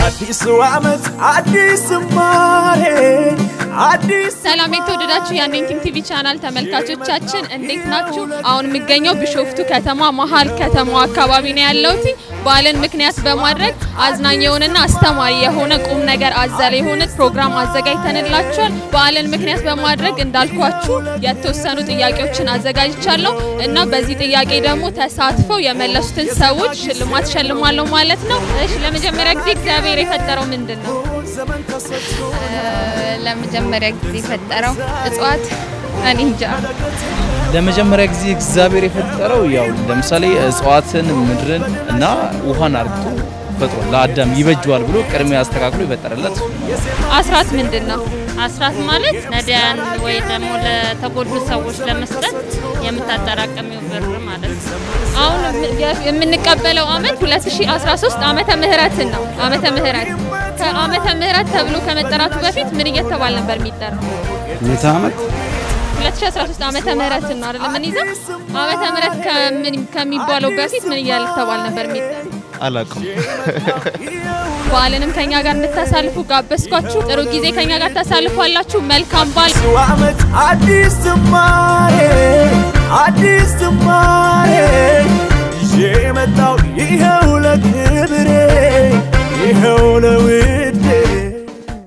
አዲሱ ዓመት አዲስ ዝማሬ አዲስ ሰላም የተወደዳችሁ የአኔንቲንግ ቲቪ ቻናል ተመልካቾቻችን እንዴት ናችሁ? አሁን የሚገኘው ቢሾፍቱ ከተማ መሀል ከተማው አካባቢ ነው ያለሁት። በዓልን ምክንያት በማድረግ አዝናኝ የሆነና አስተማሪ የሆነ ቁም ነገር አዘል የሆነ ፕሮግራም አዘጋጅተንላችኋል። በዓልን ምክንያት በማድረግ እንዳልኳችሁ የተወሰኑ ጥያቄዎችን አዘጋጅቻለሁ እና በዚህ ጥያቄ ደግሞ ተሳትፈው የመለሱትን ሰዎች ሽልማት ሸልማለሁ ማለት ነው። እሺ፣ ለመጀመሪያ ጊዜ እግዚአብሔር የፈጠረው ምንድን ነው? ለመጀመሪያ ጊዜ የፈጠረው እጽዋት እኔ እንጃ። ለመጀመሪያ ጊዜ እግዚአብሔር የፈጠረው ያው ለምሳሌ እጽዋትን፣ ምድርን እና ውሃን አርግቶ ፈጥሮ ለአዳም ይበጀዋል ብሎ ቅድሚያ አስተካክሎ የፈጠረለት አስራት ምንድን ነው? አስራት ማለት ነዳያን ወይ ደግሞ ለተጎዱ ሰዎች ለመስጠት የምታጠራቀሚው ብር ማለት ነው። አሁን የምንቀበለው አመት 2013 ዓመተ ምህረትን ነው። ዓመተ ምህረት ከዓመተ ምህረት ተብሎ ከመጠራቱ በፊት ምን እየተባለ ነበር የሚጠራው? ምዕተ ዓመት 2013 ዓመተ ምህረትን ነው አይደል? ምን ይዘው ዓመተ ምህረት ከምን ከሚባለው በፊት ምን እያልተባለ ነበር የሚጠራው? አላውቅም። በዓልንም ከኛ ጋር እንድታሳልፉ ጋበዝኳችሁ። ጥሩ ጊዜ ከኛ ጋር ታሳልፏላችሁ። መልካም በዓል። አዲሱ ዓመት አዲስ ዝማሬ አዲስ ዝማሬ ይዤ የመጣው ይኸው ለክብሬ ይኸው ለውዴ